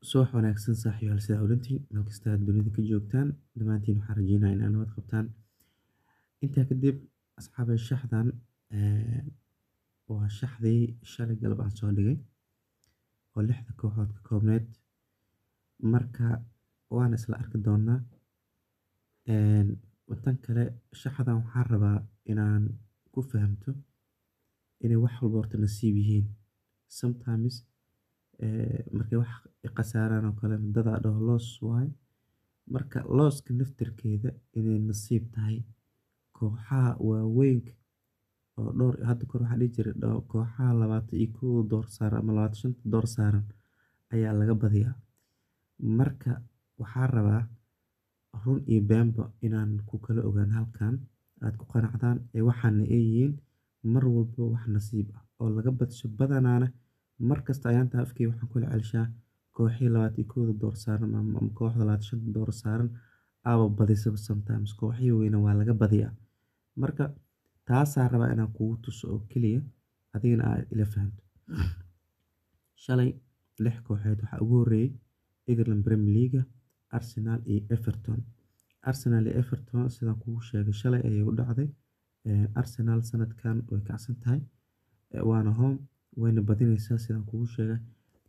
Subax wanaagsan saaxiibayaal sida haweentiin meel kasta aad dunida ka joogtaan dhammaantiin waxaan rajeynayaa in aad nabad qabtaan intaa kadib asxaabay shaxdan waa shaxdii shalay galab aan soo dhigay oo lixda kooxood ka koobneyd marka waan isla arki doonaa tan kale shaxdan waxaan rabaa inaan ku fahamto inay wax walba horta nasiib yihiin sometimes markay wax khasaaraan oo kale dadaa dhaho loss waaye marka losska naftirkeeda inay nasiib tahay kooxaha waaweynka oo dhowr hadda kor waxaa dhihi jiray kooxaha labaatan iyo kow door saaran ama labaatan shanta door saaran ayaa laga badiyaa marka waxaan rabaa run iyo beenba inaan ku kala ogaan halkan aad ku qanacdaan ee waxaana ay yihiin mar walba wax nasiib ah oo laga badsho badanaana markasta ayaanta afkay waxaan kula celshaa kooxihii labaatan iyo kowda door saaran ama kooxda labaatan shanta door saaran aaba badisaba sometimes kooxihii weyna waa laga badiyaa marka taasaa rabaa inaan kugu tuso oo keliya adigana aad ila fahanto shalay lix kooxeed waxaa ugu horreeyay England Premier League Arsenal iyo Everton Arsenal iyo Everton sidaan kugu sheegay shalay ayay u dhacday Arsenal sanadkan way kacsan tahay waana home wayna badinaysaa sidaan kugu sheegay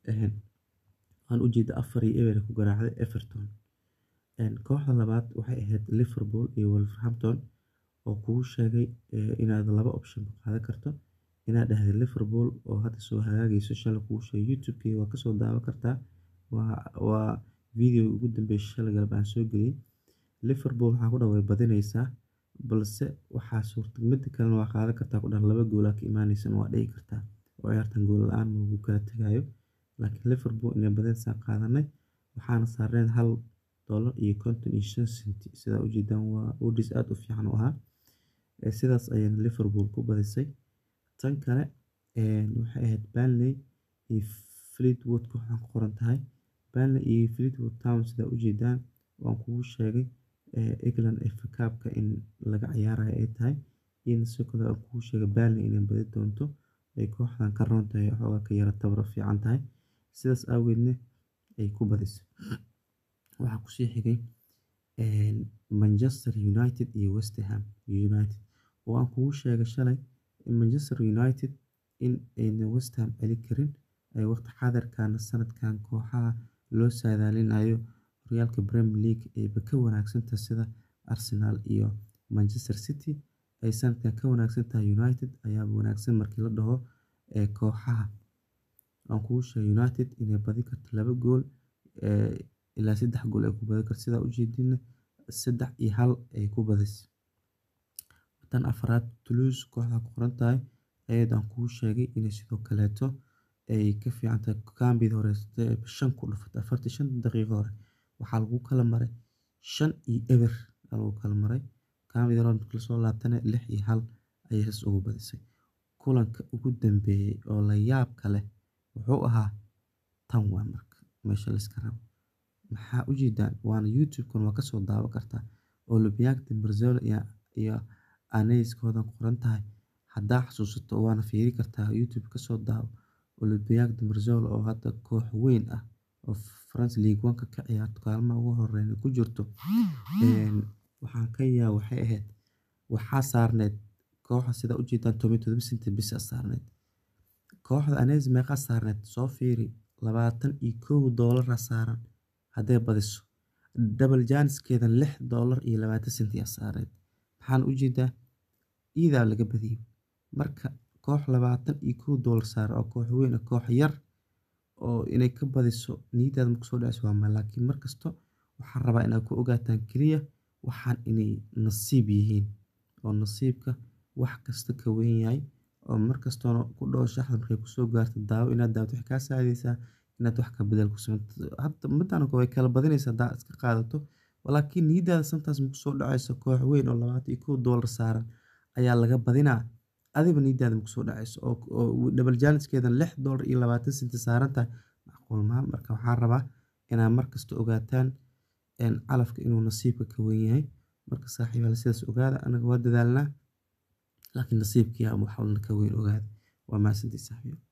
waxaan ujeeda afar iyo eber ku garaacday Everton kooxda labaad waxay ahayd Liverpool iyo Wolverhampton oo kugu sheegay inaad laba option qaadan karto inaad dhahday Liverpool oo hadda soo hagaagayso shalay kugu sheegay YouTube-kayga waa kasoo daawan kartaa waa waa video ugu dambeeyay shalay galab aan soo geliyay Liverpool waxaa ku dhaw way badinaysaa balse waxaa suurta mid kalena waa qaadan kartaa ku dhan laba gool ka imaanaysan waa dhici kartaa oo ciyaartan gool la-aan lagu kala tagayo laakiin Liverpool inay badinaysaa qaadanay waxaana saarneen hal dollar iyo konton iyo shan senti sidaa ujeedaan waa odds aad u fiican u ahaa sidaas ayayna Liverpool ku badisay tan kale waxay ahayd Burnley iyo Fleetwood kooxdan ku qoran tahay Burnley iyo Fleetwood Town sidaa ujeedaan waan kugu sheegay England FA Cup-ka in laga ciyaarayo ay tahay in sidoo kale aan kugu sheegay Burnley inay badi doonto ay kooxdan ka roon tahay xoogaa ka yara tabro fiican tahay sidaas awgeedna ay ku badisay waxaa kusii xigay Manchester United iyo West Ham United oo aan kugu sheegay shalay Manchester United in ayna West Ham celi karin ay waqti xaadirkan sanadkan kooxaha loo saadaalinayo horyaalka Premier League ayba ka wanaagsan tahay sida Arsenal iyo Manchester City ay sanadkan ka wanaagsan tahay United ayaaba wanaagsan markii la dhaho kooxaha aan kugu sheegay United inay badi karto laba gool ilaa saddex gool ay ku badi karto sidaa ujeedina saddex iyo hal ay ku badisay tan afraad Toulouse kooxda ku qoran tahay ayada aan kugu sheegay inay sidoo kaleeto ay ka fiican tahay kambida hore shan ku dhufatay afartii shan daqiiqo hore waxaa lagu kala maray shan iyo eber lagu kala maray kambida hore markii lasoo laabtana lix iyo hal ayay saas ugu badisay kulanka ugu dambeeyay oo la yaabka leh wuxuu ahaa tan waa marka meesha la iska rabo maxaa ujeedaan waana YouTube-kan waa kasoo daawan kartaa Olympiacos Marseille iyo Aneis kooxdan ku qoran tahay haddaa xasuusato waana fiiri kartaa YouTube kasoo daawo Olympiacos Marseille oo hadda koox weyn ah oo France League One ka ka ciyaarto kaalmaha ugu horeeya ku jirto waxaan ka yaa waxay ahayd waxaa saarneyd kooxda sida ujeedaan toban iyo todoba senti bisa saarneyd kooxda Aneis meeqa saarneyd soo fiiri labaatan iyo kow doolar saaran hadday badiso double janiskeeda lix doolar iyo labaatan senti aa saarneyd maxaan ujeedaa iidaa laga badiyay marka koox labaatan iyo kow doolar saaran oo koox weyn ah koox yar oo inay ka badiso niyadaada marka soo dhacayso waa ma laakiin markasto waxaan rabaa inaad ku ogaataan keliya waxaan inay nasiib yihiin oo nasiibka wax kasta ka weyn yahay oo markastoona ku dhaho shaxda markay kusoo gaarto daawo inaad daawto waxay kaa saacidaysaa inaad wax ka bedel ku samayto hadda midaan way kala badinaysaa haddaa iska qaadato laakiin niyadaada sometimes marku soo dhacayso koox weyn oo labaatan iyo kow doolar saaran ayaa laga badinaa adiba niyadaada marku soo dhacayso oo double janiskeedan lix doolar iyo labaatan senti saaran tahay macquul maaha marka waxaan rabaa inaad markasta ogaataan calafka inuu nasiibka ka weyn yahay marka saaxiibayaal sidaas ogaada anaga waa dadaalnaa laakiin nasiibkiyaa wax walna ka weyn ogaada waa mahadsantihiin saaxiibayaal